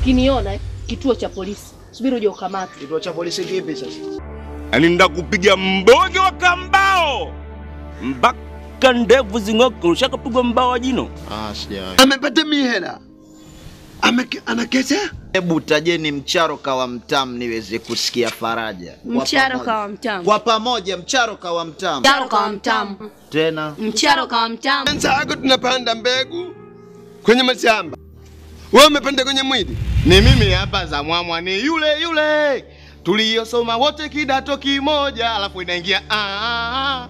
ukiniona eh, kituo cha polisi, subiri uje ukamate. Kituo cha polisi kipi sasa? Yaani ndakupiga mboge wa kambao mpaka ndevu zing'oke. Ushakapigwa mbao wa jino? Ah, sijawahi. Amepata mihela. Ame- Ana kesa? Hebu tajeni mcharo kawa mtamu niweze kusikia faraja. Kwa Mcharo pamoja. kawa mtamu. Kwa pamoja mcharo kawa mtamu. Mcharo kawa mtamu. Tena Mcharo kawa mtamu. Wenzako tunapanda mbegu kwenye mashamba. Wewe umepanda kwenye mwili. Ni mimi hapa za mwamwa, ni yule yule tuliyosoma wote kidato kimoja, alafu inaingia ah, ah, ah.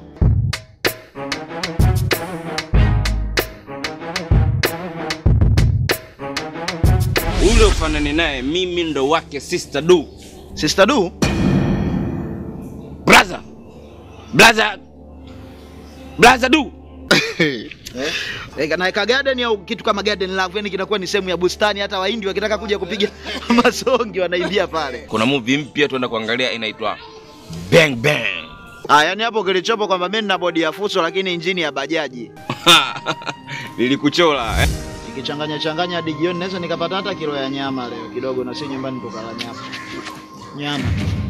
Ule ufanani naye, mimi ndo wake Sister Du. Sister Du? Brother. Brother. Brother Du. Eh, naeka garden au kitu kama garden love, yani kinakuwa ni sehemu ya bustani. Hata Wahindi wakitaka kuja kupiga masongi wanaibia pale. Kuna movie mpya tuenda kuangalia inaitwa Bang Bang. Ah, yani hapo kilichopo kwamba mimi nina bodi ya fuso lakini injini ya bajaji. Nilikuchola eh? Nikichanganya changanya hadi jioni naweza nikapata hata kilo ya nyama leo kidogo, na si nyumbani tukala nyama. Nyama.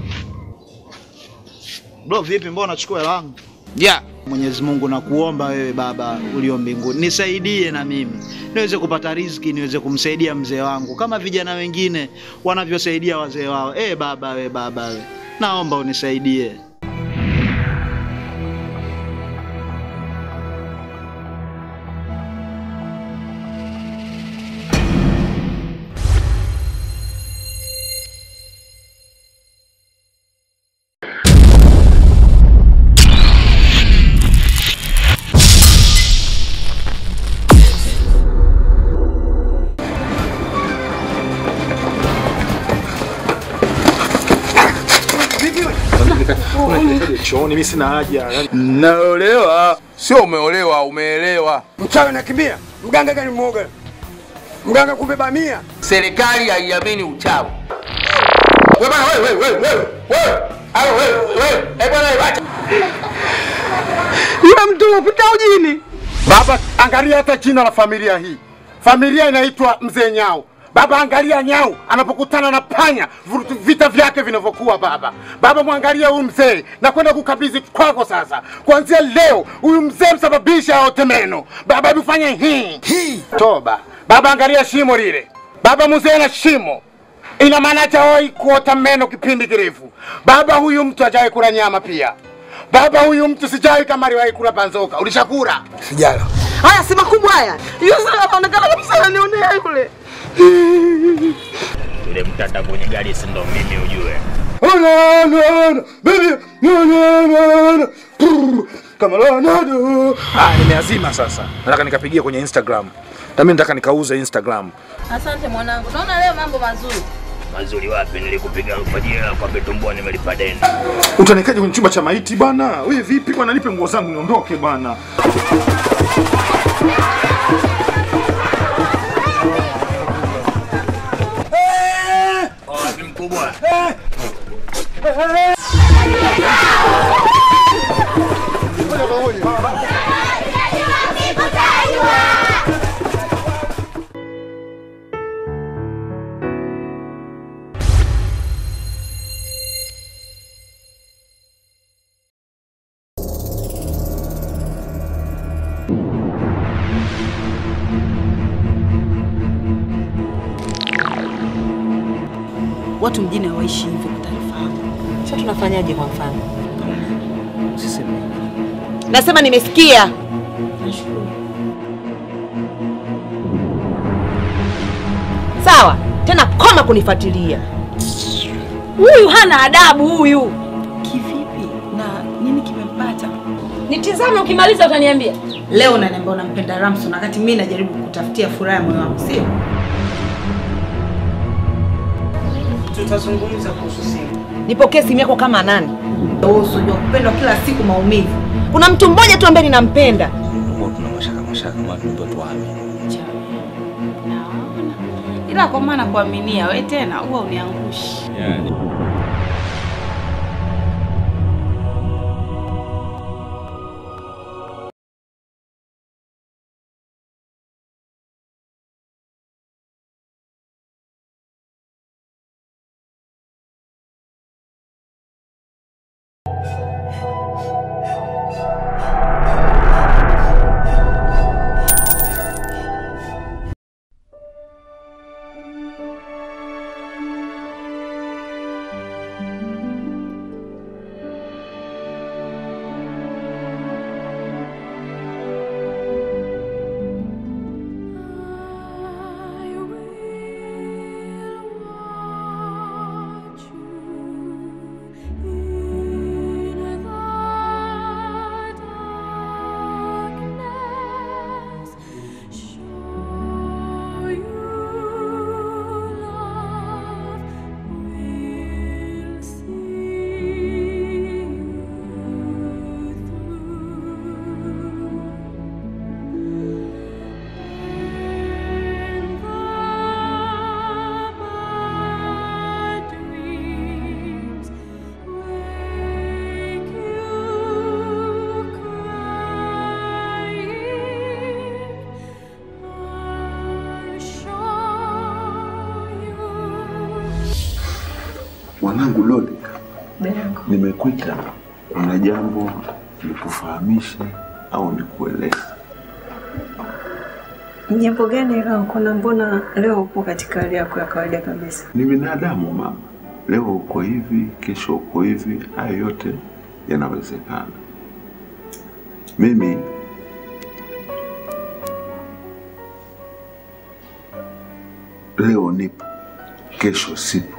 Bro, vipi mbona unachukua hela yangu? Yeah. Mwenyezi Mungu nakuomba wewe Baba ulio mbinguni, nisaidie na mimi niweze kupata riziki, niweze kumsaidia mzee wangu kama vijana wengine wanavyosaidia wazee wao. Eh Baba, we Baba, we naomba unisaidie. chooni, mimi sina haja. Yani, Naolewa sio umeolewa, umeelewa. Mchawi nakimbia, mganga gani mwoga? Mganga kumbe bamia. Serikali haiamini uchawi. Wewe bwana, wewe wewe wewe wewe Alo, wewe wewe eh bwana, wewe acha. Yule mtu unapita ujini. Baba, angalia hata jina la familia hii. Familia inaitwa Mzee Nyau. Baba, angalia Nyau anapokutana na panya, vurutu- vita vyake vinavyokuwa. Baba, baba, mwangalia huyu mzee na kwenda kukabidhi kwako sasa. Kuanzia leo huyu mzee msababisha aote meno. Baba, hebu fanya hii hii, toba. Baba, angalia shimo lile. Baba, mzee na shimo ina maana hajawahi kuota meno kipindi kirefu. Baba, huyu mtu hajawahi kula nyama pia. Baba, huyu mtu sijai kama aliwahi kula banzoka. Ulishakula? Sijala. Haya si makubwa haya. Yule anaonekana kabisa ananionea yule. Yule mtata kwenye gari si ndo mimi ujue. Oh, no, no, no, baby, no, no, no, no. Brr, Kama Ronaldo. ah, nimeazima sasa, nataka nikapigia kwenye Instagram na mimi nataka nikauze Instagram. Asante mwanangu, naona leo mambo mazuri. Mazuri wapi? Nilikupiga alfajiri kwa vitumbua nimelipa deni. Utanikaje kwenye chumba cha maiti bwana? Wewe vipi bwana, nipe nguo zangu niondoke bwana. Wapi mkubwa? Watu mjini hawaishi hivyo kwa taarifa yako. Sasa tunafanyaje kwa mfano? Usiseme. Nasema nimesikia. Sawa, tena koma kunifuatilia. Huyu hana adabu huyu. Kivipi? Na nini kimempata? Nitizame ukimaliza utaniambia. Leo unaniambia unampenda Ramson wakati mimi najaribu kutafutia furaha ya moyo wangu, sio? Tutazungumza kuhusu simu. Nipokee simu yako kama nani? Wewe usijua kupendwa kila siku maumivu. Kuna mtu mmoja tu ambaye ninampenda. Tuna mashaka mashaka watu ndio tuame. Ila kwa maana kuaminia wewe tena huwa uniangushi. Yani. Mwanangu Dorika, nimekuita kuna jambo nikufahamishe au nikueleze. Ni jambo gani hilo? Kuna mbona leo upo katika hali yako ya kawaida kabisa? Ni binadamu mama, leo uko hivi, kesho uko hivi, hayo yote yanawezekana. Mimi leo nipo, kesho sipo,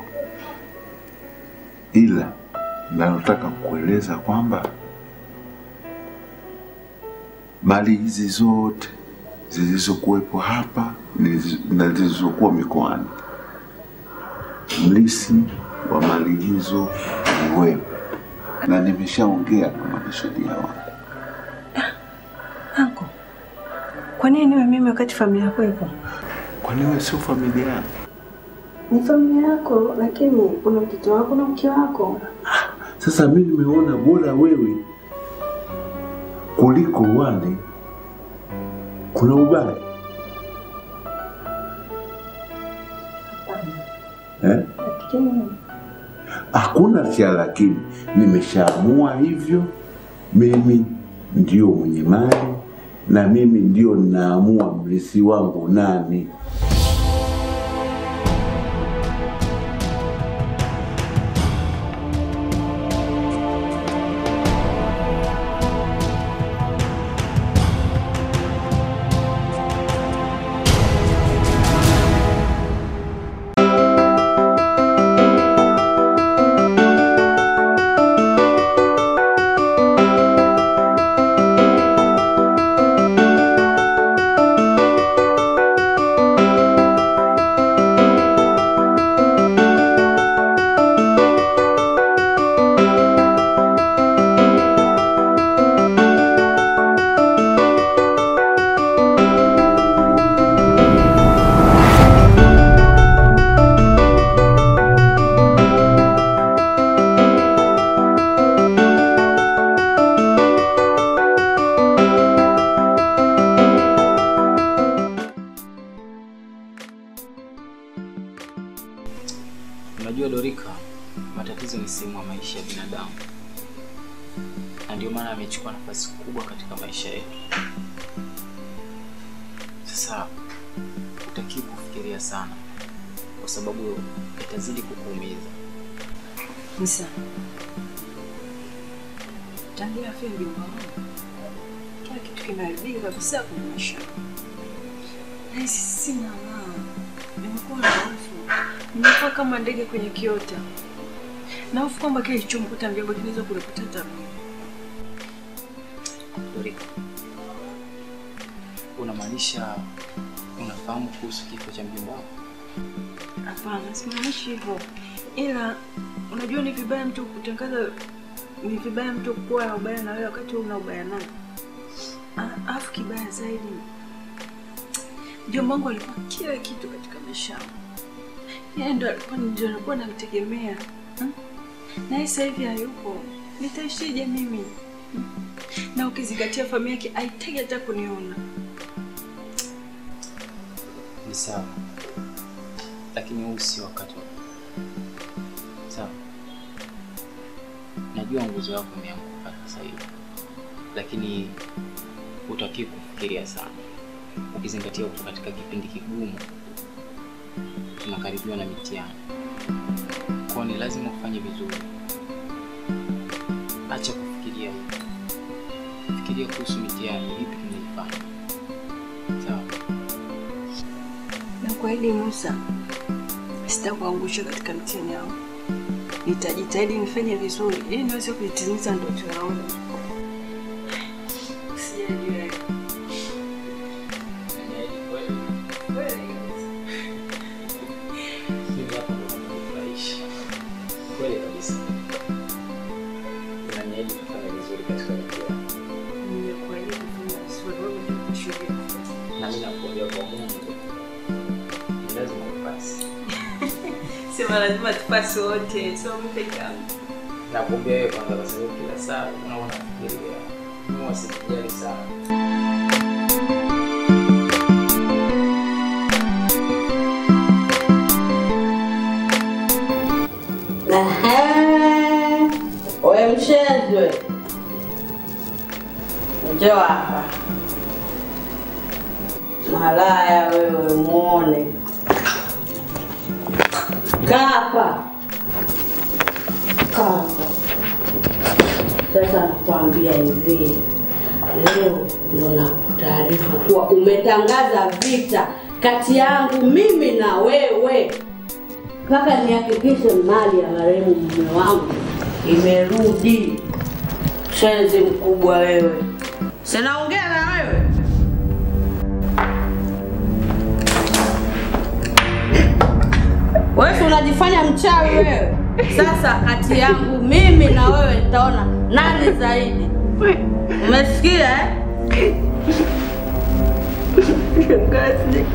ila nalotaka kueleza kwamba mali hizi zote zilizokuwepo hapa niliz- na zilizokuwa mikoani, mlisi wa mali hizo ni wewe, na nimeshaongea na mwanasheria wangu. Anko, kwa nini niwe mimi wakati familia yako ipo? Kwani wewe sio familia yangu? Ni familia yako, lakini una mtoto wako na mke wako. Sasa mimi nimeona bora wewe kuliko wale. Kuna ubaya eh? Lakini Hakuna cha lakini, nimeshaamua hivyo. Mimi ndio mwenye mali na mimi ndio ninaamua mrithi wangu nani. Unajua Dorika, matatizo ni sehemu ya maisha ya binadamu, na ndio maana amechukua nafasi kubwa katika maisha yetu. Sasa utakiwa kufikiria sana, kwa sababu itazidi kukuumiza. Musa, tangia afya ya mjomba wangu, kila kitu kimeharibika kabisa kwenye maisha yangu. Nahisi sina raha, nimekuwa na hofu, nimekuwa kama ndege kwenye kiota, na hofu kwamba kile kilichomkuta mjomba kinaweza kunikuta hata mimi. Dorika, unamaanisha unafahamu kuhusu kifo cha mjomba wako? Hapana, simaanishi hivyo, ila unajua ni vibaya mtu kutangaza, ni vibaya mtu kuwa na ubaya na wewe wakati wewe una ubaya naye. Ah, Alafu kibaya zaidi, mjomba wangu alikuwa kila kitu katika maisha yangu, yeye ndo alikuwa ndio alikuwa namtegemea hmm? na yeye sasa hivi hayupo, nitaishije mimi hmm? na ukizingatia familia yake haitaki hata kuniona. Ni sawa, lakini huu si wakati wa sawa. Najua nguzo yako imeanguka sasa hivi, lakini utakiwa kufikiria sana, ukizingatia uko katika kipindi kigumu, tunakaribiwa na mitihani, kwa ni lazima ufanye vizuri. Acha kufikiria hivi, fikiria kuhusu mitihani, vipi tunaifanya. Sawa. Na kwa hili Musa, sitakuangusha katika mtihani yangu. Nitajitahidi nifanye vizuri ili niweze kuitimiza ndoto yangu. Usijali wewe. Mimi hapa ndo nakufurahisha. Kweli kabisa. Unaniahidi kufanya vizuri katika mitihani. Nimekuahidi kufanya vizuri, wewe ndio kushuhudia. Na mimi nakuambia kwa Mungu. Ni lazima upasi. Sema lazima tupasi wote, sio mimi peke yangu. Nakuambia wewe kwanza kwa sababu kila saa unaona fikiria. Mimi wasijali sana. Malaya wewe, muone. Kaa hapa. Kaa hapa. Sasa nakwambia hivi, leo ndo nakutaarifu kuwa umetangaza vita kati yangu mimi na wewe, mpaka nihakikishe mali ya marehemu mume wangu imerudi. Shenzi mkubwa wewe, sinaongea na wewe. Wewe si unajifanya mchawi wewe. Sasa kati yangu mimi na wewe nitaona nani zaidi. Umesikia eh? Shangazi.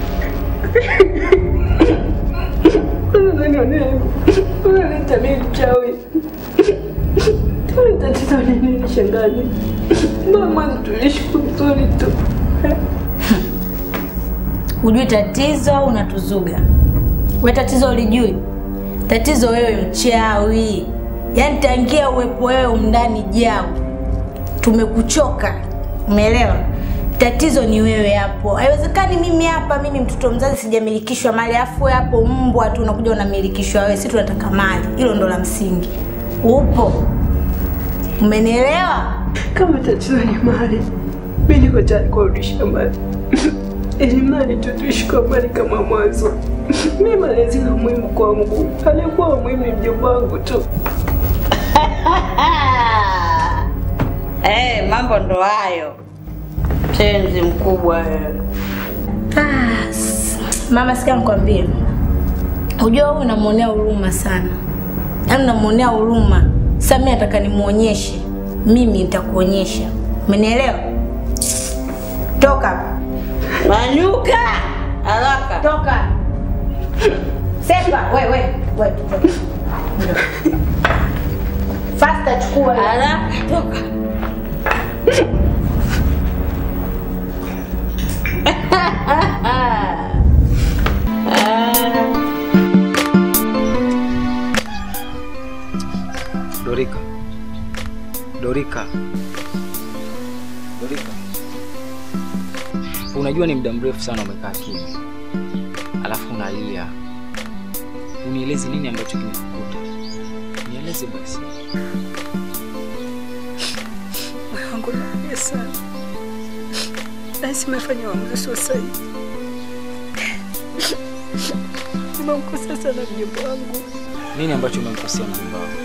Unaleta mimi mchawi. Tatizo ni nini shangazi? Mama tuliishi vizuri tu. Hujui tatizo au unatuzuga? We tatizo ulijui? Tatizo wewe mchawi. Yaani tangia uwepo wewe umndani jau, tumekuchoka. Umeelewa? Tatizo ni wewe hapo. Haiwezekani mimi hapa, mimi mtoto mzazi sijamilikishwa mali, afu wewe hapo mbwa tu unakuja unamilikishwa wewe. Sisi tunataka mali, hilo ndo la msingi. Upo? Umenielewa? Kama tatizo ni mali, mimi niko tayari kurudisha mali. Ili mali tu tuishi kwa mali kama mwanzo. Mimi malezi na muhimu kwangu, alikuwa muhimu ni mjomba wangu tu. Eh, mambo ndo hayo. Tenzi mkubwa wewe. Ah, s- mama, sikia nikwambie, unajua wewe unamwonea huruma sana, yaani unamwonea huruma. Sasa mimi nataka nimuonyeshe, mimi nitakuonyesha, umenielewa? Toka hapa. Manyuka! Haraka. Toka. Sepa, we we we. Faster chukua. Haraka, toka. Dorika, Dorika, Dorika, unajua ni muda mrefu sana umekaa kimya, alafu unalia. Unieleze nini ambacho kimekukuta? Nieleze basi. Moyo wangu unaumia sana. Nahisi nimefanya uamuzi sio sahihi. Nimemkosa sana mjomba wangu. Nini ambacho umemkosea mjomba wako?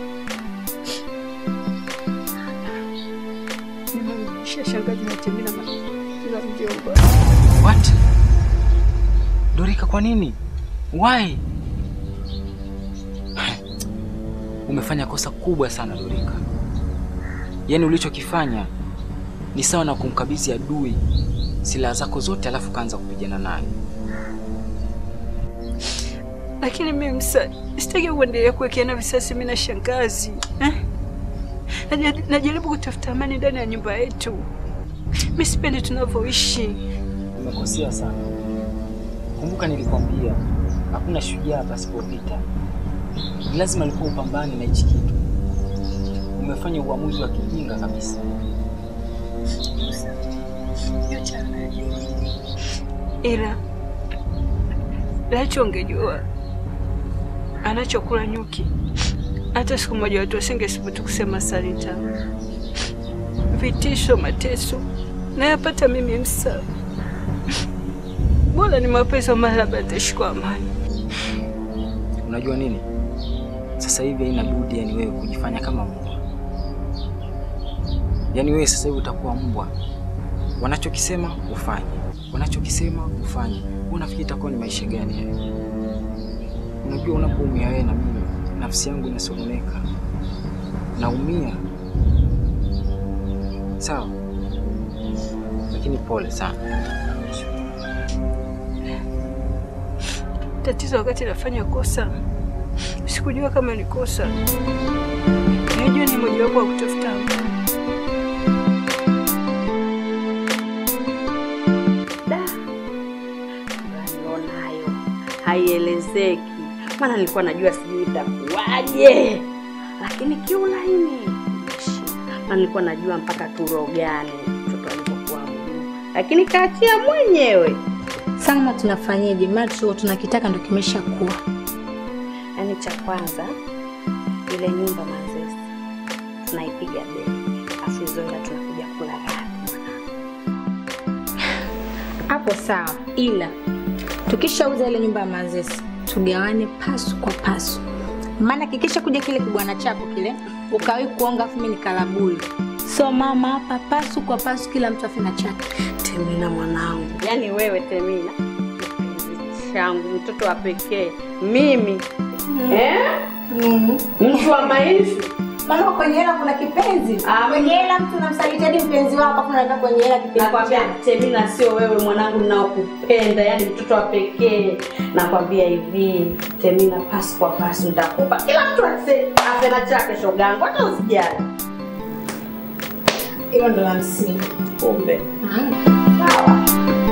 Nimemrudishia shangazi na Temina na na mjomba. What? Dorika, kwa nini? Why? Umefanya kosa kubwa sana Dorika. Yaani ulichokifanya ni sawa na kumkabidhi adui silaha zako zote alafu kaanza kupigana naye. Lakini mimi msa sitaki kuendelea kuwekeana visasi mimi na shangazi. Eh? Naja- Najaribu kutafuta amani ndani ya nyumba yetu. Mimi sipendi tunavyoishi. Umekosea sana. Kumbuka nilikwambia hakuna shujaa pasipo vita. Ni lazima alikuwa upambane na hichi kitu. Umefanya uamuzi wa kijinga kabisa. Yote anajua. Ila lacho ungejua anachokula nyuki, hata siku moja watu wasingethubutu kusema Salita. Vitisho, mateso nayapata mimi Msa. Bora ni mapeso mara labda ataishi kwa amani. Unajua nini? Sasa hivi haina budi yani wewe kujifanya kama mbwa. Yaani wewe sasa hivi utakuwa mbwa. Wanachokisema ufanye, wanachokisema ufanye. Wewe unafikiri itakuwa ni maisha gani hayo? Unajua unapoumia wewe na mimi, nafsi yangu inasononeka, naumia. Sawa, lakini pole sana. Tatizo wakati nafanya kosa, sikujua kama ni kosa. Najua ni mojawapo wa kutafuta amani. Nionayo haielezeki, maana nilikuwa najua sijui itakuwaje, lakini kiulaini imeshinda. maana nilikuwa najua mpaka turogane mtoto alipokuwa mdogo, lakini kaachia mwenyewe. Salma, tunafanyeje? Maana tulicho tunakitaka ndo kimesha kuwa. Yaani cha kwanza ile nyumba Manzese tunaipiga bei, afu hizo hela tunakuja kula raha. Hapo sawa, ila tukishauza ile nyumba ya Manzese tugawane pasu kwa pasu, maana kikisha kuja kile kibwana chako kile ukawi kuonga, afu mimi nikalabuli. So mama, hapa pasu kwa pasu, kila mtu afina chake. Temina mwanangu, yaani wewe Temina kipenzi changu, mtoto wa pekee mimi eh? mtu wa maisha Maana kwenye hela kuna kipenzi. Kwenye hela mtu unamsaliti hadi mpenzi wako, afu unaweka kwenye hela kipenzi Nakwambia chako. Temina, sio wewe mwanangu ninaokupenda, yani mtoto wa pekee. Nakwambia hivi Temina, pasu kwa pasu nitakupa kila mtu ase- asena chake, shogangu, hata usijali. Hilo ndo la msingi. Kumbe Sawa.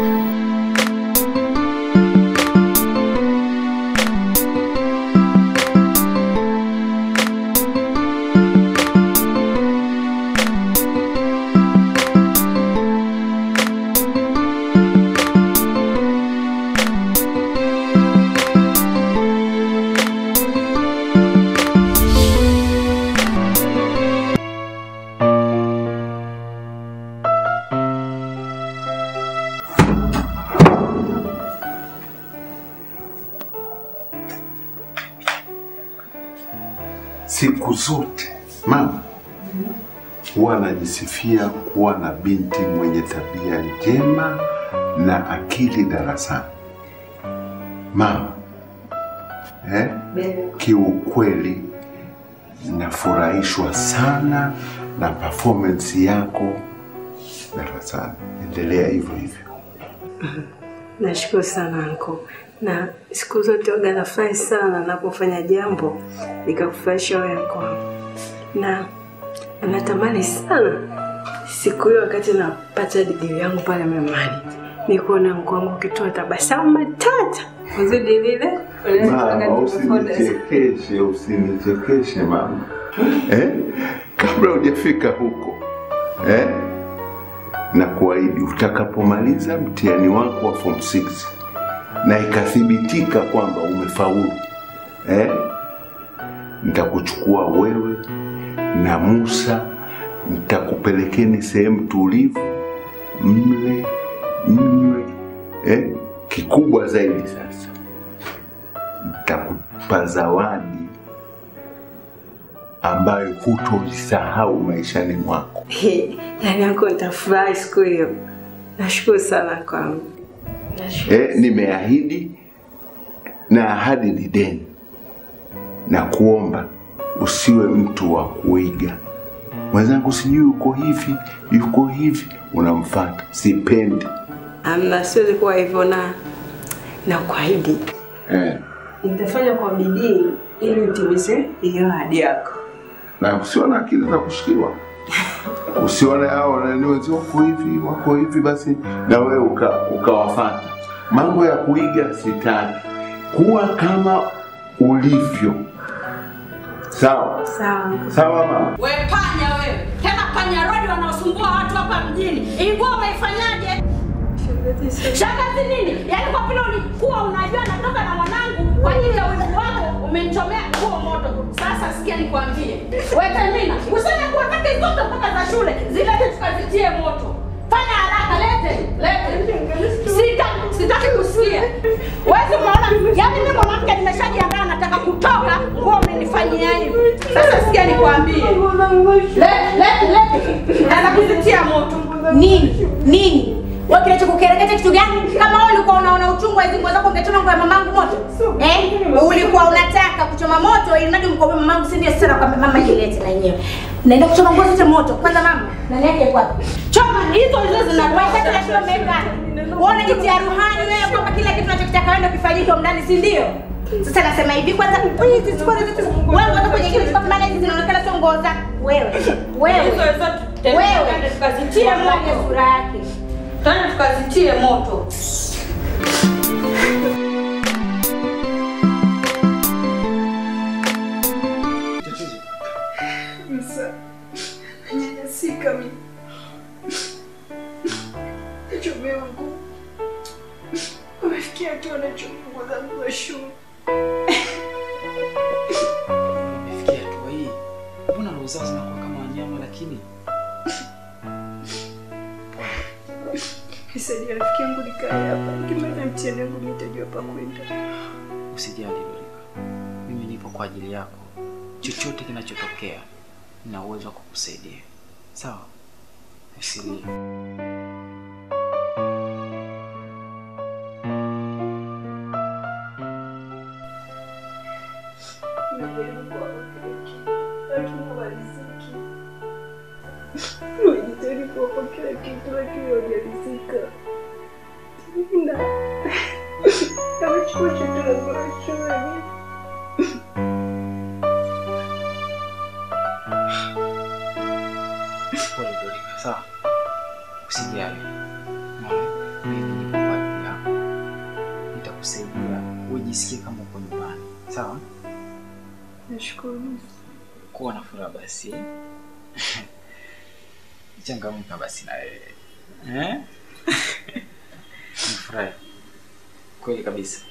Siku zote mama huwa anajisifia kuwa na binti mwenye tabia njema na akili darasani. Mama eh, kiukweli nafurahishwa sana na performance yako darasani. Endelea hivyo hivyo. Nashukuru sana anko, na siku zote waga nafurahi sana napofanya jambo likakufurahisha wewe anko wangu, na natamani sana siku hiyo wakati napata digrii yangu pale Memani nikuona anko wangu ukitoa tabasamu matata uzidi lile Mama, usinichekeshe, usinichekeshe mama eh? Kabla hujafika huko eh? na kuahidi utakapomaliza mtihani wako wa form 6 na ikathibitika kwamba umefaulu eh? nitakuchukua wewe na Musa, nitakupelekeni sehemu tulivu, mle mnywe eh? Kikubwa zaidi sasa nitakupa zawadi ambayo hutoisahau maishani mwako. yaani anko nitafurahi siku hiyo. Nashukuru sana anko wangu. Eh, nimeahidi na ahadi ni deni, na kuomba usiwe mtu wa kuiga mwenzangu, sijui yuko hivi yuko hivi, unamfata. Sipendi Amna, siwezi kuwa hivyo na na kuahidi eh. nitafanya kwa bidii ili utimize hiyo ahadi yako. na usione akili za kushikiwa, usione hao nani wenzio wako hivi wako hivi, basi na wewe uka, ukawafata. Mambo ya kuiga sitaki, kuwa kama ulivyo. Sawa Sawa. sawa mama. We panya wewe, tena panya rodi wanaosumbua watu hapa mjini. Ingua umeifanyaje? Shangazi nini? Yaani kwa vile ulikuwa unajua natoka na mwanangu kwa ajili ya wivu wako umenichomea nguo moto. Sasa sikia nikwambie. Wewe Tamina, useme kuwa kati zote mpaka za shule zilete tukazitie moto. Fanya haraka lete, lete. Sita, sitaki kusikia. Wewe umeona, yaani mimi mwanamke nimeshajiandaa nataka kutoka, nguo umenifanyia hivi. Sasa sikia nikwambie. Lete, lete, lete. Nataka kuzitia moto. Nini? Nini? Wewe kinachokukereketa kitu gani? Kama wewe ulikuwa unaona uchungu wa hizo nguo zako ungechoma nguo ya mamangu moto. Eh? Ulikuwa unataka kuchoma moto ili mradi mkombe mamangu si ndio sasa kwa mama jilete na yenyewe. Naenda kuchoma nguo zote moto. Kwanza mama, nani yake yuko wapi? Choma hizo hizo zinaweka Kila shule umeweka. Wewe unajitia ruhani wewe kwamba kila kitu unachokitaka wewe ndio kifanyike huko ndani, si ndio? Sasa nasema hivi kwanza, wewe hizi siku zote wewe ngoja kwenye kile kitu maana hizi zinaonekana sio nguo zako. Wewe. Wewe. Hizo hizo Wewe. tukazitie Angalia moto. sura yake. Tena tukazitie moto. Msa, nanyanyasika mimi. Hicho Umefikia hatua unachukua zangu za shule. Nimefikia hatua hii, mbona roho zao zinakuwa kama wanyama? Lakini Nisaidie rafiki yangu nikae hapa. Nikimaliza mtihani wangu nitajua pa kwenda. usijali Dorika, mimi nipo kwa ajili yako. Chochote kinachotokea, nina uwezo wa kukusaidia. Sawa? Usilie. Nimejaribu kuwapa kila kitu, lakini hawaliziki. Nimejitahidi kuwapa kila kitu, lakini hawajalizika. Na amechukua chochote langu la shule. Pole Dorika, sawa? Usijali. Unaona? Mimi nipo kwa ajili yako. Nitakusaidia ujisikie kama uko nyumbani. Sawa? Nashukuru. Kuwa na furaha basi. eh? Changamka basi na wewe. Eh? Nafurahi. Kweli kabisa.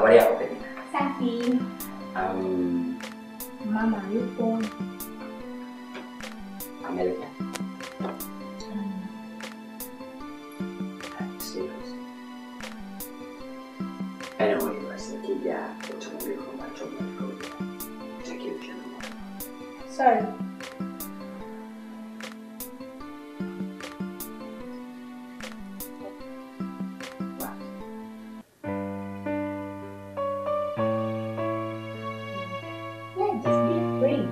Habari yako baby? Safi. Um, Mama yupo. Amerika. Serious. Anyway, basi nikija utamwambia kwamba Tom alikuja. Takia mchana mwema. Sorry. Yeah, just be free.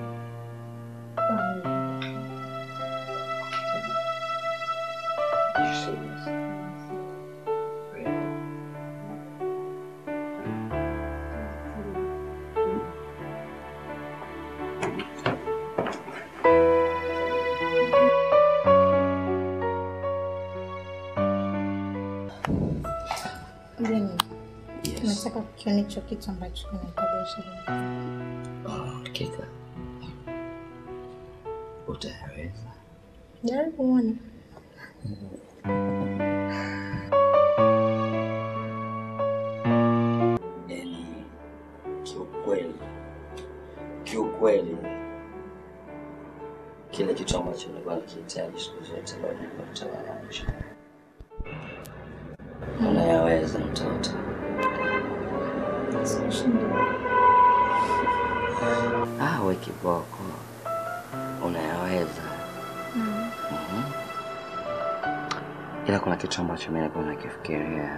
You serious? Then, nataka kukiona hicho kitu ambacho kinahitaji ishirini. Hakika utayaweza. Jaribu uone. Yani kiukweli, kiukweli kile kitu ambacho nilikuwa nikihitaji siku zote leo nimekutana nacho. Unayaweza mtoto. Ah, we kiboko, unayaweza. Mhm. Ila kuna kitu ambacho mimi nilikuwa nakifikiria.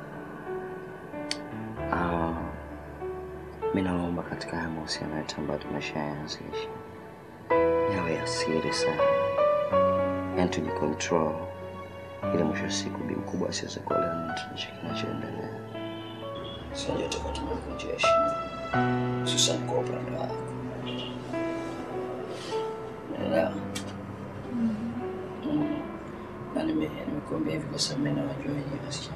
Ah, mimi naomba katika haya mahusiano yetu ambayo tumeshaanzisha yawe ya siri sana, yaani tujicontrol, ili mwisho wa siku bi mkubwa asiweze kuelewa nini tunacho kinachoendelea. Sijui tutakuwa tumevunjia heshima, hususan kwa upande wako. Unaelewa? Mm. Na nime- nimekuambia hivi kwa sababu mimi nawajua wenyewe wasichana.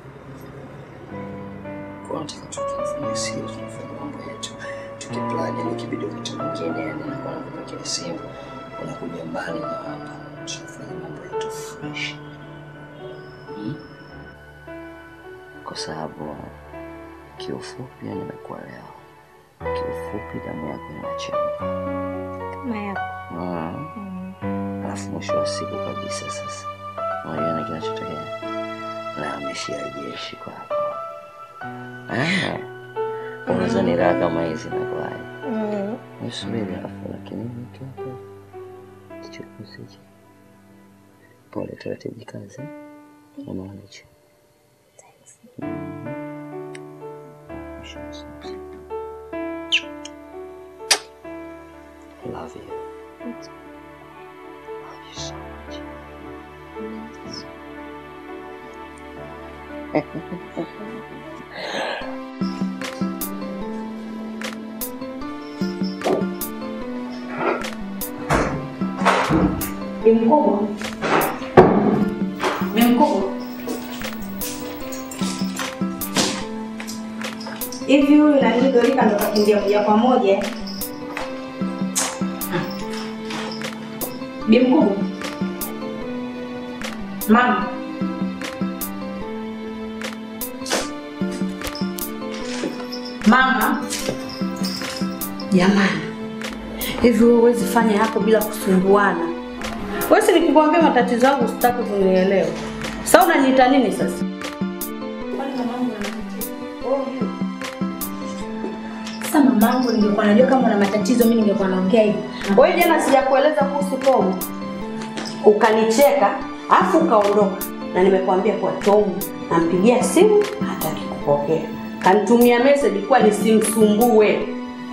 Kwa nataka tukifanya siri, tunafanya mambo yetu tukiplani, yani ikibidi wakati mwingine, yani nakuwa nakupatia simu, unakuja mbali na hapa, tunafanya mambo yetu fresh. Mm? Kwa sababu kiufupi, yani nimekuelewa. Kiufupi, damu yako inachemka. Kama yako. Mm. Alafu mwisho wa siku kabisa sasa, unajua na kinachotokea, nahamishia jeshi kwako. Ah, unaweza ni raha kama hizi nakwaje? Mm. Nisubiri alafu, lakini mtu hapo kichukuzi hichi. Pole, taratibu kazi. Unaona hicho? Mhm. Mwisho Love you. Love you so much. Ni mkubwa. Ni mkubwa. Hivi huyu nani Dorika ndo kakimbia moja kwa moja? Bi mkubwa. Mama. Mama. Jamani. Hivi wewe huwezi fanya hapo bila kusumbuana. Wewe si nikikwambia matatizo yangu sitaki kunielewa. Sasa unaniita nini sasa? Sasa mamangu, ningekuwa najua kama una matatizo, mimi ningekuwa naongea hivi. Wewe jana sijakueleza kuhusu Tomu, ukanicheka afu ukaondoka, na nimekuambia kwa Tomu nampigia simu hataki kupokea, kanitumia message kwa nisimsumbue.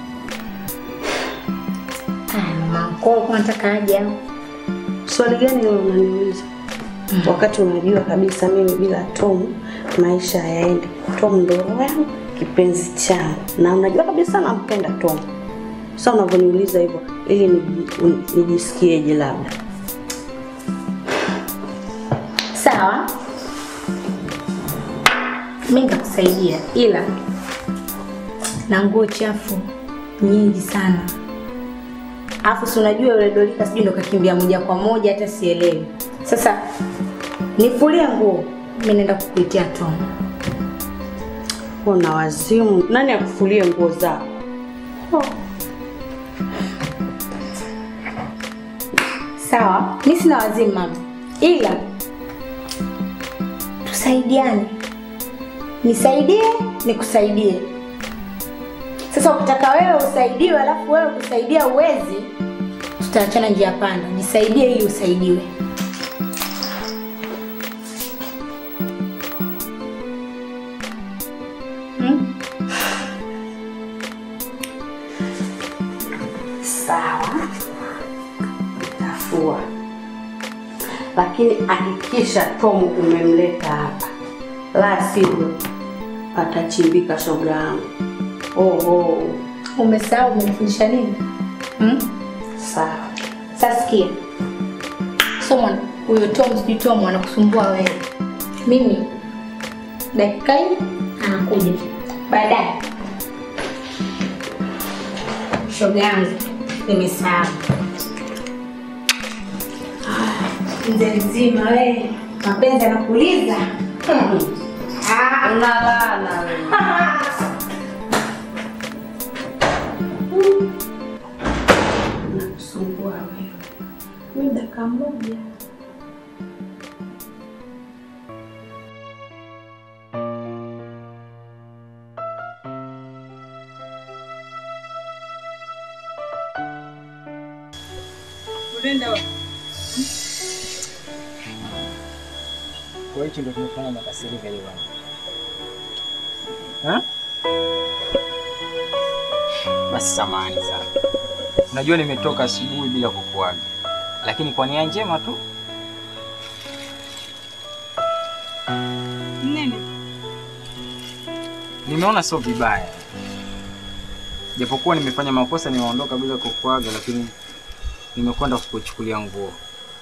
Kwa nataka aje au? Swali gani wewe unaniuliza? Wakati unajua kabisa mimi bila Tom maisha hayaendi. Tom ndo roho yangu, kipenzi changu, na unajua kabisa nampenda Tom. Sasa unavyoniuliza hivyo ili niji- un- nijisikieje labda? Sawa, mi nitakusaidia, ila na nguo chafu nyingi sana Alafu si unajua yule Dorika sijui ndo kakimbia moja kwa moja hata sielewi. Sasa nifulie nguo, mimi naenda kukuitia Tom. Una wazimu. Nani akufulie nguo zako? Sawa, mi sina wazimu mama, ila tusaidiane, nisaidie nikusaidie. Sasa ukitaka wewe usaidiwe alafu wewe kusaidia uwezi, tutaachana njia panda. Nisaidie ili usaidiwe. Hmm? Sawa, tafua, lakini hakikisha Tomu umemleta hapa, la sivyo atachimbika shoga yangu. Oho, Umesahau umenifundisha nini? Hmm? sawa. Sasa sikia, Somon, huyo Tom sijui Tom anakusumbua wewe. Mimi dakika hii anakuja baadaye. Shoga yangu, nimesahau. Ah, Mzee mzima wewe, mapenzi anakuuliza unalala wewe. Nakusumbua wewe. Mimi dakika moja. Unaenda wapi? Kwa hicho ndio kimefanya makasirika leo bwana. Ha? Basi samahani sana. Unajua nimetoka asubuhi bila kukuaga. Lakini kwa nia njema tu. Nini? Nimeona sio vibaya. Japokuwa nimefanya makosa nimeondoka bila kukuaga lakini nimekwenda kukuchukulia nguo.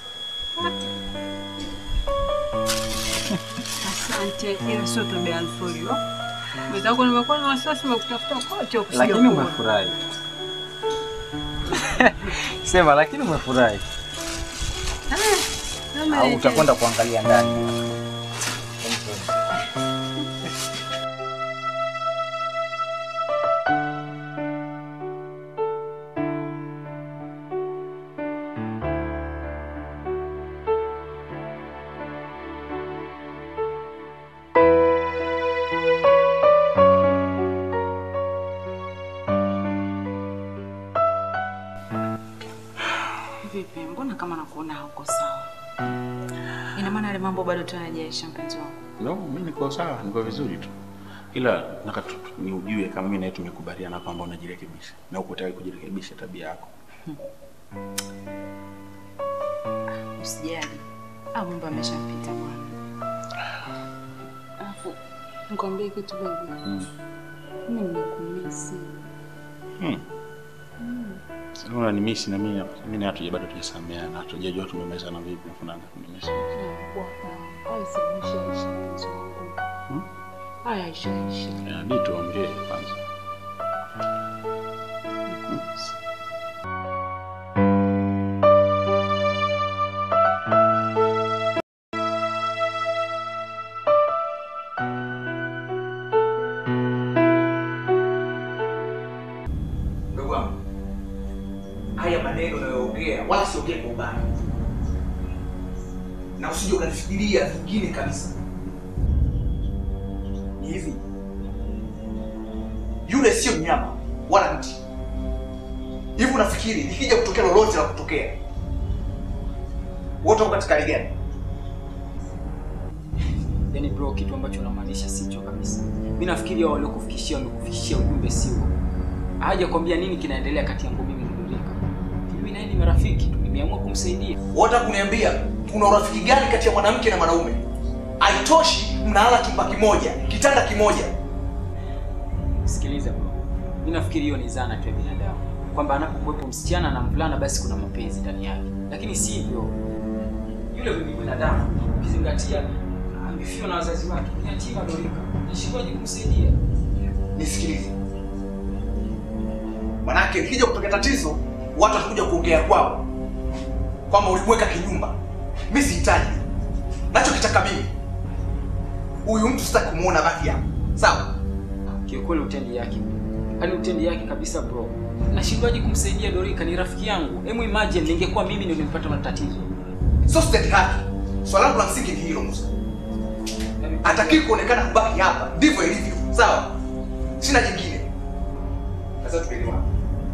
Asante, ila sio tabia nzuri yo. Mwenzangu nimekuwa na wasiwasi nimekutafuta kote ukisija Lakini kuona. umefurahi. Sema lakini umefurahi. Kama Au ile utakwenda kuangalia ndani. Vipi, mbona kama nakuona hauko sawa? Ina maana yale mambo bado tunajaisha mpenzi wangu. No, mimi niko sawa, niko vizuri tu, ila nataka tu- tu- ni ujue kama mimi na wewe tumekubaliana kwamba unajirekebisha na uko tayari kujirekebisha tabia yako. Usijali. Ah, mambo yameshapita bwana. Alafu nikwambie kitu baby. Mm. Mimi nimekumisi. Hmm. Sasa unanimisi na mimi mimi na hatuja bado tujasameheana, hatujajua tumemezana vipi na fulani kunimisi. Haya ishaisha isha mpenzi wangu. Hmm? Haya isha isha. Inabidi tuongee kwanza. Ndugu wangu, haya maneno unayoongea wala siongee kwa ubaya, na usije ukanifikiria vingine kabisa. Ni hivi, yule sio mnyama wala mti. Hivi unafikiri likija kutokea lolote la kutokea, wote wako katika hali gani? Yaani bro, kitu ambacho unamaanisha sicho kabisa. Mimi nafikiri hao waliokufikishia wamekufikishia ujumbe sio. Haja kwambia nini kinaendelea kati yangu mimi na Dorika. Mimi naye ni marafiki tu, nimeamua kumsaidia. Wataka kuniambia kuna urafiki gani kati ya mwanamke na mwanaume? Haitoshi mnalala chumba kimoja, kitanda kimoja. Sikiliza bro. Mimi nafikiri hiyo ni zana tu ya binadamu. Kwamba anapokuwepo msichana na mvulana basi kuna mapenzi ndani yake. Lakini si hivyo. Yule ni binadamu. Ukizingatia amefiwa na wazazi wake. Ni yatima Dorika. Nishikwaje kumsaidia? Nisikilize, manake ikija kutokea tatizo, watu watakuja kuongea kwao kwamba ulimweka kinyumba. Mi sihitaji, nachokitaka mimi huyu mtu sitaki kumuona baki hapa, sawa? kiukweli utendi yake, yaani utendi yake kabisa bro. Nashindwaje kumsaidia Dorika? Ni rafiki yangu. Hebu imagine ningekuwa mimi ndio nimepata matatizo. Sio stendi haki. Swala langu la msingi ni hilo Musa. Hataki kuonekana kubaki hapa. Ndivyo ilivyo. Sawa? Sina jingine. Sasa tuelewane.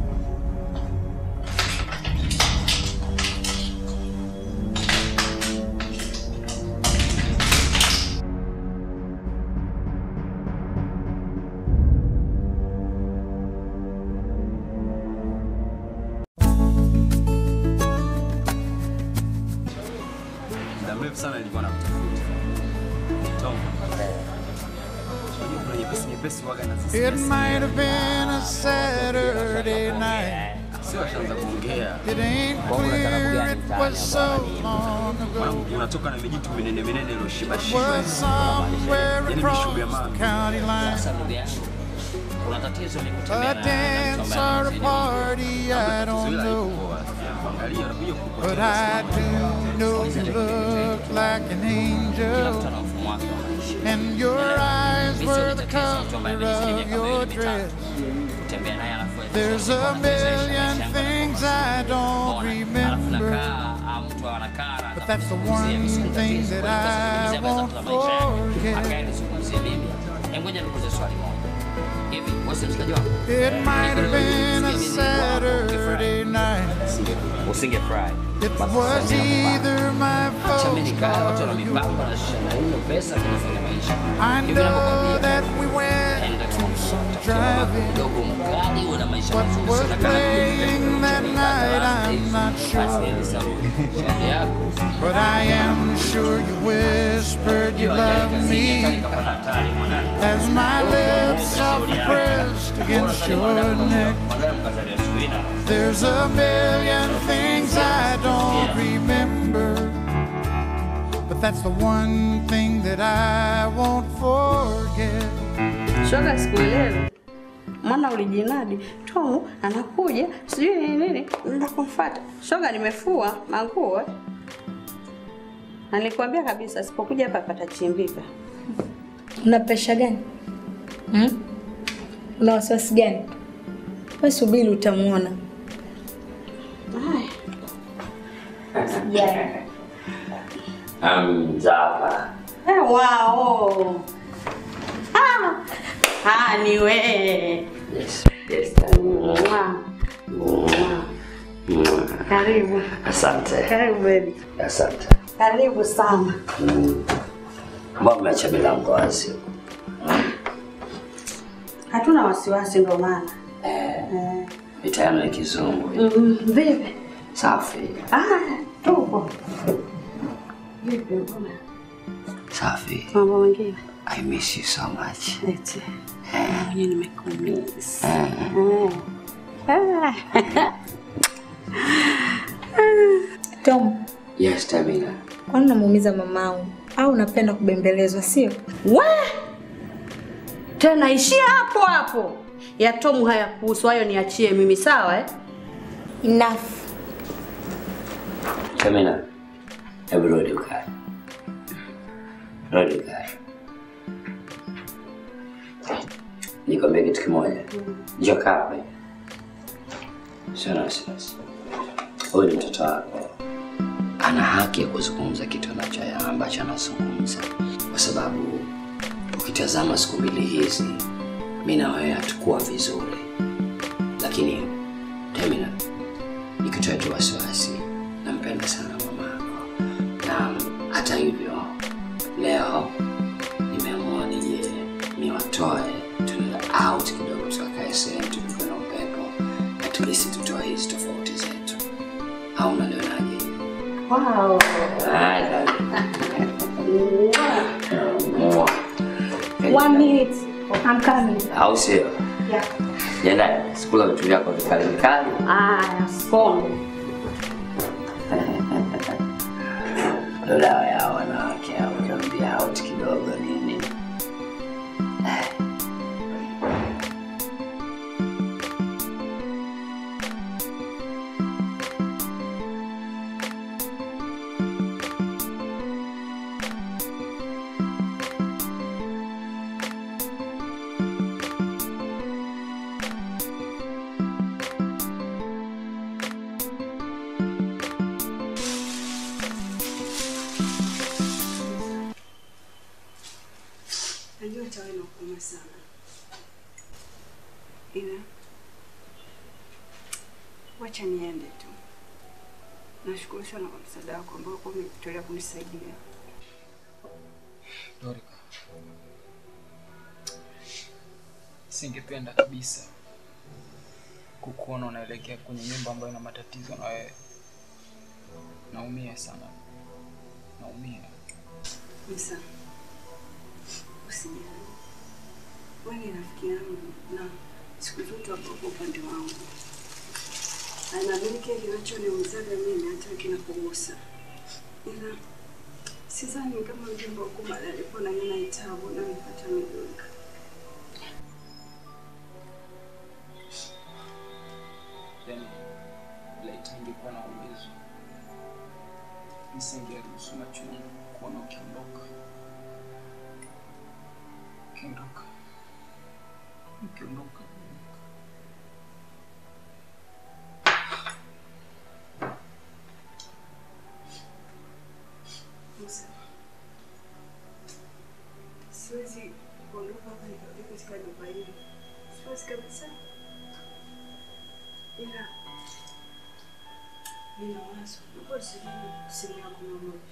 muda mrefu sana nilikuwa nakutafuta. Tom. Unajua kuna nyepesi nyepesi waga na sisi. It might have been a Saturday night. Sio washaanza kuongea. It ain't clear it was so long ago. Mwanangu, unatoka na mijitu minene minene iliyoshiba shiba. Was somewhere Yaani across mishubi ya the mama. county line. Kuna tatizo ni A kutembea na dance or a party, I don't know. Angalia unakuja But I do know you look like an angel. And your eyes were the color of your dress. kutembea naye alafu There's a million things I don't remember. anakaa mtu anakaa na But that's the one thing that I won't forget. akaenizungumzie mimi Hebu ngoja nikuulize swali moja hivi wewe si mshikaji wangu It might have been a Saturday night. usingefurahi It was either my acha mimi fault nikae watu wana or yours. mipango na shida hiyo pesa kunafanya maisha I Hivi know napokwambia, that we went to some driving. kidogo mkali uwe na maisha What mazuri was sana kama playing that night, I'm not sure. But I am sure you whispered you loved me as my lips softly pressed against your neck. There's a million things I don't remember, but that's the one thing that I won't forget. Shoga, sikuelewi. Mwana ulijinadi Tomu anakuja sijui nini nini, nenda kumfuata. Shoga, nimefua manguo eh. na nilikwambia kabisa sipokuja hapa patachimbika. Una presha gani? Hmm? Una wasiwasi gani? Wewe subiri utamuona. Sijali. Mzapa. Eh, wao. Ah, ah ni wewe. Yes. Yes. Mwah. Karibu. Asante. Karibu baby. Asante. Karibu sana. Mbona mmeacha milango wazi? Hatuna wasiwasi ndo maana. Eh. Mitano ya kizungu. Mm, Vipi? Safi. Ah, tupo. Vipi mbona? Safi. Mambo mengine. I miss you so much. Eti. Mwenye nimekumiss. Eh. Eh. Tom, Yes, Tamina. kwani unamuumiza mamangu au unapenda kubembelezwa sio? We! Tena ishia hapo hapo. Ya Tomu hayakuhusu, hayo niachie mimi sawa eh? Enough. Tamina. Hebu rudi ukae. Rudi ukae. Nikwambia kitu kimoja. Njoo kaa hapa. Sio na wasiwasi. Huyu ni mtoto wako. Ana haki ya kuzungumza kitu anacho ambacho anazungumza, kwa sababu ukitazama siku mbili hizi mi na wewe hatukuwa vizuri, lakini Temina, nikitoa tu wasiwasi, nampenda sana mamako, na hata hivyo leo nimeamua nije niwatoe tunaenda out kidogo, tukakae sehemu tukiwa na upepo, at least tutoe hizi tofauti zetu, au unalionaje? Wow. Ah, Mua. One minute. I'm coming. au sio? Yeah. Jenda sikula vitu vyako vikali vikali. Aya, skonde. Ndo dawa ya wanawake hao, ukiambia out kidogo nini. hata wewe nakuuma sana, ila wacha niende tu. Nashukuru sana kwa msaada wako ambao kwa umejitolea kunisaidia. Dorika, singependa kabisa kukuona unaelekea kwenye nyumba ambayo ina matatizo na wewe. Naumia sana, naumia. Msa, usijali, wewe ni rafiki yangu na siku zote wako kwa upande wangu. Anaamini kile kinachoniumizaga mimi hata kinapogusa, ila sidhani kama mjomba wako mali alipo na nina itabu na nipata midulika. Yani laiti ningekuwa na uwezo nisingeruhusu macho yangu kuona ukiondoka, ukiondoka, ukiondoka. Musa, siwezi kuondoka hapa nikarudi katika nyumba hii, siwezi kabisa, ila nina wazo. Naomba usikie simu yako mara moja.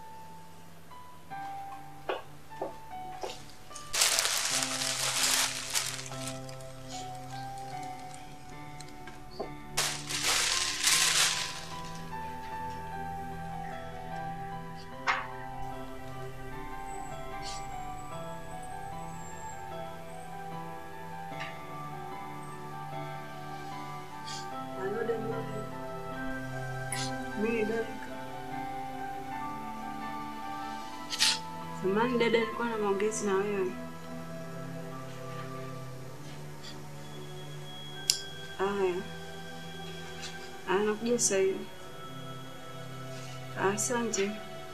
Halo dada. Mimi Dorika. Samahani dada, nilikuwa na maongezi na wewe. Aya. Anakuja sasa hivi. Asante.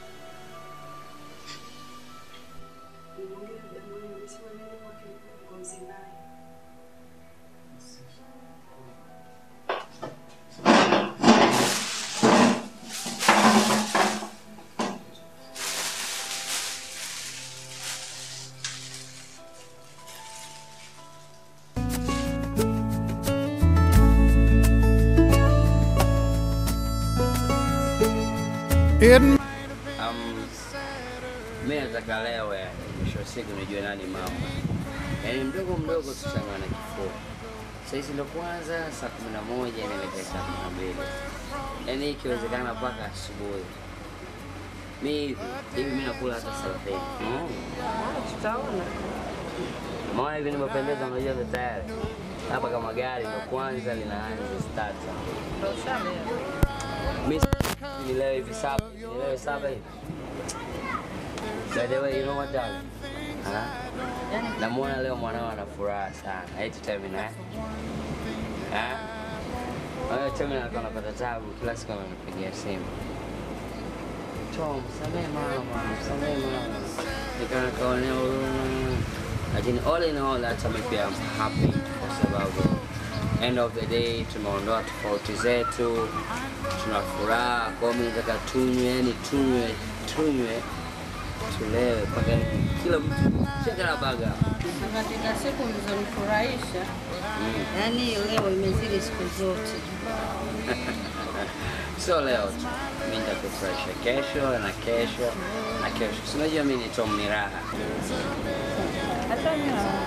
Nimeongea na dada mwenyewe, amesema nini kwake ngozi naye. Um, mi nataka leo yani, mwisho wa siku nijue nani mama. Yaani mdogo mdogo tuchangana na kifua. Saa hizi ndo kwanza saa kumi na moja inaelekea saa kumi na mbili yaani ikiwezekana mpaka asubuhi. Mi hivi hivi mi nakula hata thelathini. Mm. Tutaona. Maana hivi nimependeza, unajua ndo tayari hapa kama gari ndo kwanza linaanza starter. Ndio ushaelewa. Mi nilewe hivi saba, nilewe saba hivi. By the way, you know what darling? Ha? Namuona leo mwanao ana furaha sana. Eti Temina eh? Ha? Wewe Temina alikuwa anapata tabu kila siku ananipigia simu. Tom, msamehe mama, msamehe mama. Nikawa nikaonea huruma. Lakini all in all hata mimi pia I'm happy kwa sababu end of the day tumeondoa tofauti zetu, tuna furaha. Kwa hiyo mimi nataka tunywe, yani tunywe, tunywe, tulewe mpaka kila mtu shakarabaga. Na katika siku mlizonifurahisha, Mm. yani leo imezidi siku zote. Sio leo tu, mimi nitakufurahisha kesho na kesho na kesho. Si unajua mimi ni Tom ni raha. Hata mimi naona.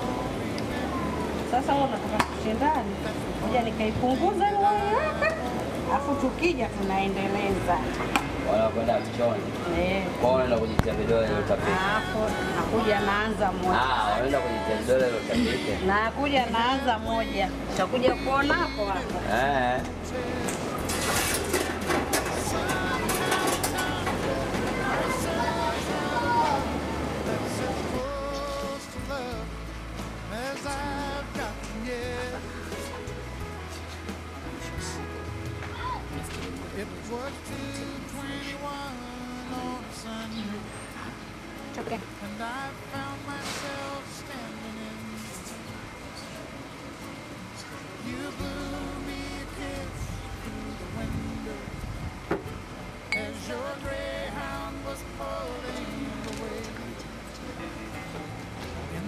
Sasa wewe unataka tushindane, ngoja nikaipunguza ile haraka, afu tukija tunaendeleza. Wanakwenda kuchoni. Eh. Kwa hiyo wanaenda kujitia vidole ile utapika. Alafu nakuja naanza moja. Ah, wanaenda kujitia vidole ile utapika. Nakuja naanza moja, utakuja kuona hapo hapo. Eh. as I've gotten yet. It was 221 on a Sunday. Okay. And I found myself standing in. You blew me a kiss through the window as your greyhound was pulling away. In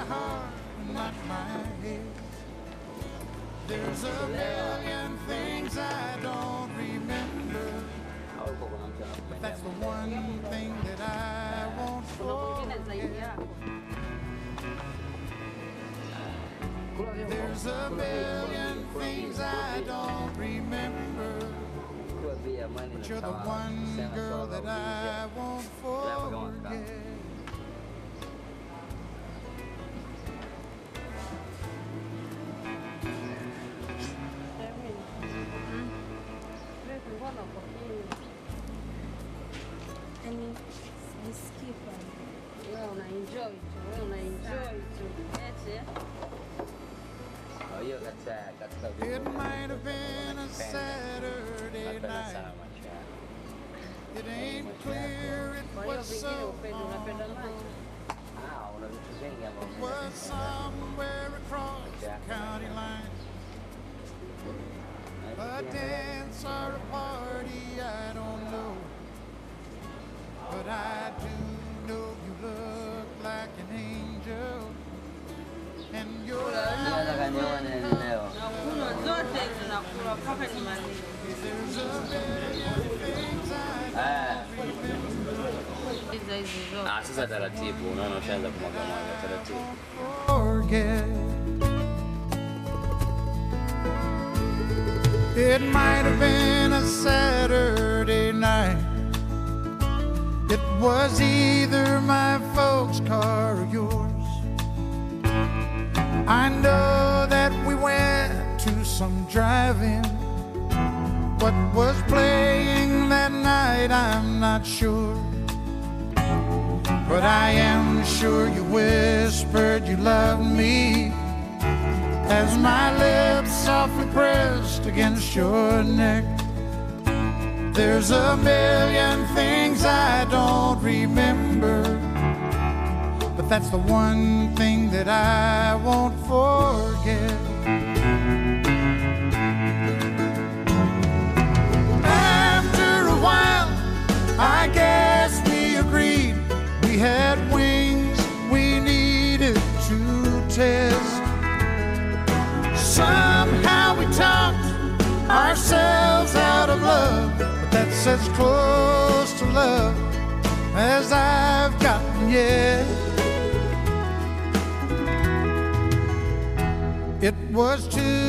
heart, not my head. There's a million things I don't remember. But that's the one thing that I won't forget. There's a million things I don't remember. But you're the one girl that I won't forget. Yaani sijisikii pale. Wewe una enjoy tu, wewe una enjoy tu. Eti eh? It might have been a Saturday night. It ain't clear it Kwa hiyo was vingine so upendo unapenda nani? It was somewhere across the county line. A dance or a party, I don't know. But I do know you look like an angel. And you're Naweza kanyoa nini leo? Nakunywa zote hizo nakula mpaka nimalize. Ah, Hizo hizo zote. ah, sasa taratibu, unaona ushaanza kumwaga mwaga taratibu. forget. It might have been a Saturday night. It was either my folks' car or yours. I know that we went to some drive-in. What was playing that night, I'm not sure. But I am sure you whispered you loved me as my lips softly pressed against your neck. There's a million things I don't remember, but that's the one thing that I won't forget. After a while, I guess we agreed we had wings we needed to test. Somehow we talked ourselves out of love, but that's as close to love as I've gotten yet. It was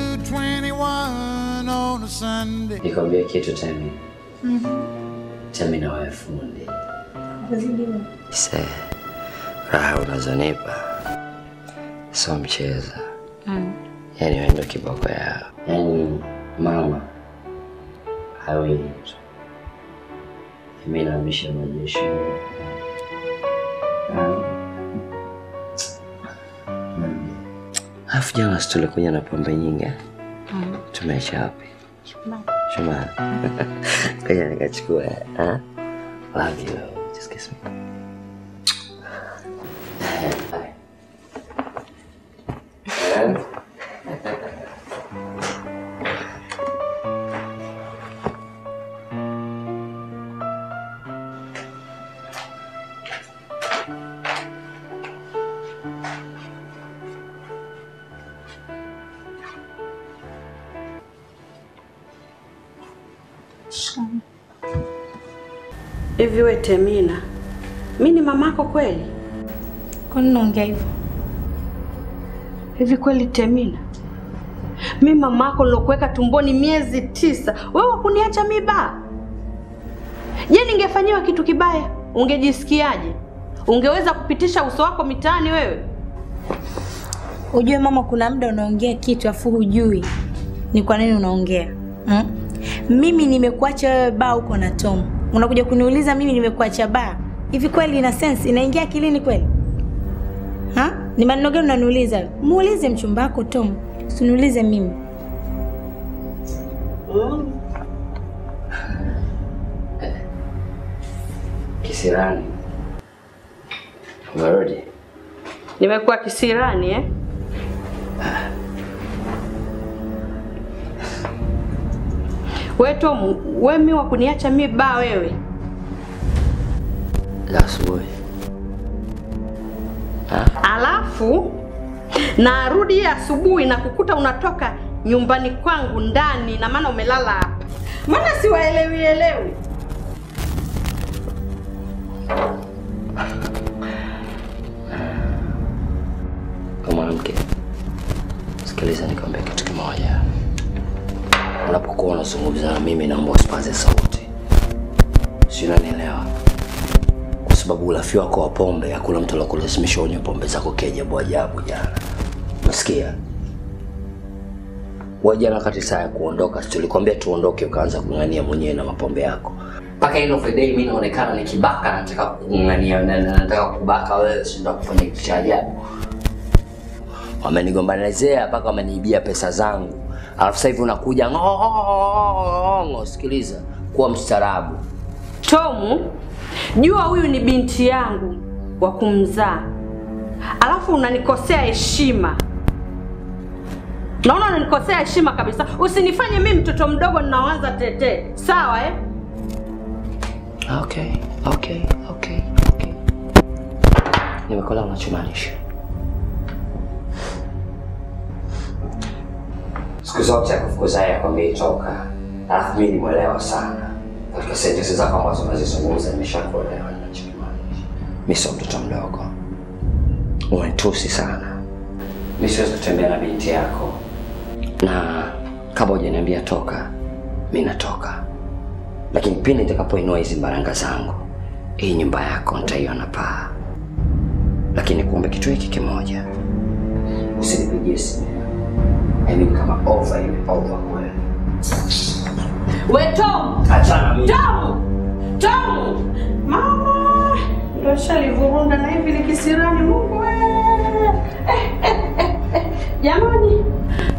221 on a Sunday. Nikwambie kitu Temi, Temi na wewe fundi. Se, raha unazonipa sio mchezo, yaani wewe ndo kiboko yao. Yaani mama hawili tu, mimi naamisha majeshi Alafu jana si tulikuja na pombe nyingi eh? Tumeacha wapi? Shumari. Ngoja nikachukua. eh? Love you. Just kiss me. Bye. Eh? Hivi we Temina, mi ni mamako kweli? Kwani unaongea hivyo? Hivi kweli Temina, mi mamako nilokuweka tumboni miezi tisa, wewe wakuniacha miba? Je, ningefanyiwa kitu kibaya ungejisikiaje? Ungeweza kupitisha uso wako mitaani wewe? Ujue mama, kuna muda unaongea kitu afu hujui ni kwa nini unaongea hmm? Mimi nimekuacha wewe baa huko na Tom, unakuja kuniuliza mimi nimekuacha baa? Hivi kweli ina sense? Inaingia akilini kweli? Ha? Ni maneno gani unaniuliza? Muulize mchumba wako Tom, usiniulize mimi. Kisirani. Umerudi? Nimekuwa kisirani eh? We Tom, we mi wa kuniacha mi baa wewe? La asubuhi. Alafu na arudi hii asubuhi na kukuta unatoka nyumbani kwangu ndani, na maana umelala hapa. Maana siwaelewi elewi. Kama mwanamke, sikiliza nikwambia kitu kimoja. Unapokuwa unazungumza na mimi, naomba usipaze sauti, si unanielewa? Kwa sababu ulafi wako wa pombe, hakuna mtu alokulazimisha unywe pombe zako kiajabu ajabu jana. Unasikia? Wewe jana wakati saa ya kuondoka, si tulikwambia tuondoke, ukaanza kung'ania mwenyewe na mapombe yako mpaka end of the day mimi naonekana ni kibaka, nataka kung'ania, na- na- nataka kubaka wewe, si ndio kufanya kitu cha ajabu wamenigombanizea mpaka wameniibia pesa zangu, alafu sasa hivi unakuja ng'ong'o. Sikiliza, kuwa mstaarabu. Tomu, jua huyu ni binti yangu wa kumzaa, alafu unanikosea heshima. Naona unanikosea heshima kabisa. Usinifanye mimi mtoto mdogo ninaanza tete, sawa eh? Okay, okay, okay, okay. Nimekuelewa unachomaanisha. Siku zote akufukuza yeye akwambia toka, alafu mimi nimwelewa sana katika sentensi zako ambazo unazizungumza, nimeshakuelewa ninachokimaanisha. Mimi sio mtoto mdogo, umenitusi sana. Mimi siwezi kutembea na binti yako, na kama hujaniambia toka, mimi natoka lakini pindi nitakapoinua hizi mbaranga zangu, hii nyumba yako nitaiona paa. Lakini kuombe kitu hiki kimoja, usinipigie simu. I mean kama over ile over kweli. We Tom! Achana mimi. Tom! Tom! Mama! Ndo shalivurunda na hivi ni kisirani Mungu we! Eh, eh, eh, eh. Jamani,